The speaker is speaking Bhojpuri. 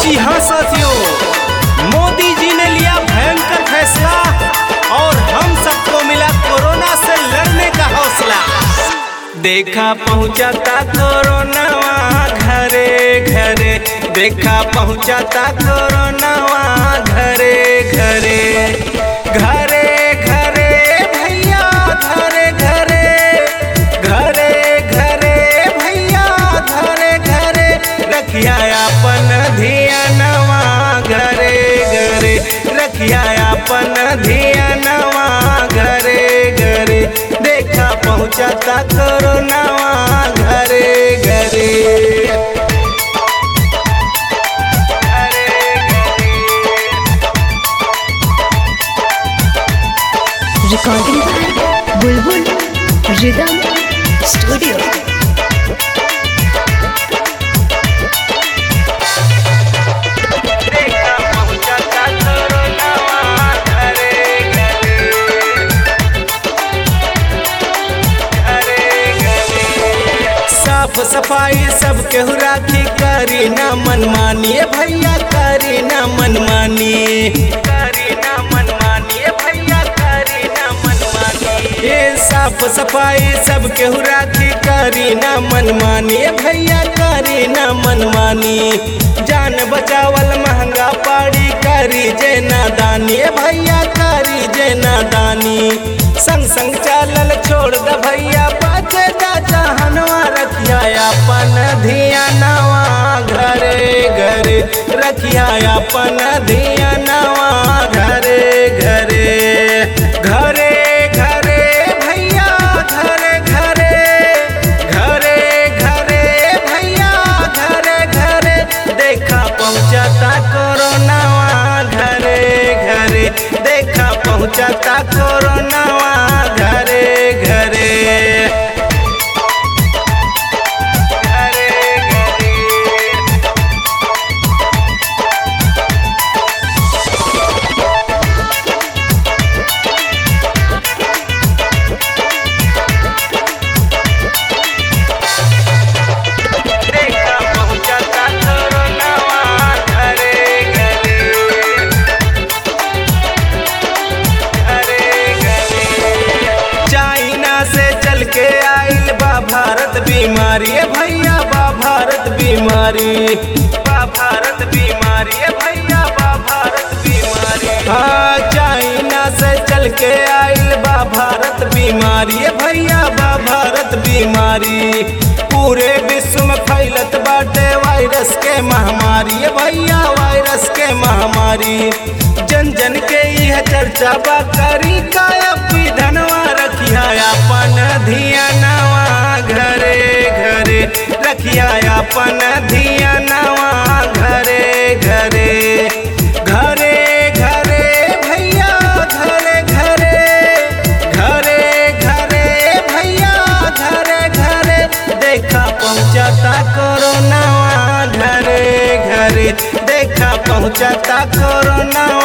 जी हाँ साथियों मोदी जी ने लिया भयंकर फैसला और हम सबको मिला कोरोना से लड़ने का हौसला देखा पहुंचाता कोरोना घरे घरे देखा पहुंचाता कोरोना घरे घरे घरे घरे भैया घरे घरे घरे घरे भैया घरे घरे रखिया अपन धियानवा घरे घरे रखिया अपन धियानवा घरे घरे देखा पहुंचाता कोरोनावा घरे घरे घरे घरे recording by Bulbul Rhythm Studio. देखा पहुंचाता कोरोनावा घरे घरे घरे घरे साफ सफाई सब केहू राखी करी ना मनमानी भैया करी ना मनमानी करी ना मनमानी भैया करी ना मनमानी ये साफ सफाई सब केहू राखी करी ना मनमानी भैया करी ना मनमानी जान बचावल महंगा पाड़ी करी जे नादानी भैया करी जे नादानी संग संग चालल छोड़ द भैया पाचे दा जहनवा रखिया अपन धियानवा घरे घरे रखिया अपन धियानवा घरे घरे घरे घरे भैया घरे घरे घरे घरे भैया घरे घरे देखा पहुंचाता कोरोनावा घरे घरे देखा पहुंचाता कोरोनावा घरे घरे घरे घरे देखा पहुंचाता कोरोनावा घरे घरे घरे घरे चाइना से चल के आइल बा भारत बीमारी ए भैया बा भारत बीमारी बा भारत बीमारी ए भैया बा भारत बीमारी हाँ चाइना से चल के आइल बा भारत बीमारी ए भैया बा भारत बीमारी पूरे विश्व में फैलत बाटे वायरस के महामारी ए भैया वायरस के महामारी जन जन के यह चर्चा बा करी का अपनी धनवा रखिया अपन धियानवा घरे घरे रखिया अपन धियानवा घरे घरे घरे घरे भैया घरे घरे घरे घरे भैया घरे घरे देखा पहुंचाता कोरोनावा घरे घरे देखा पहुंचाता कोरोनावा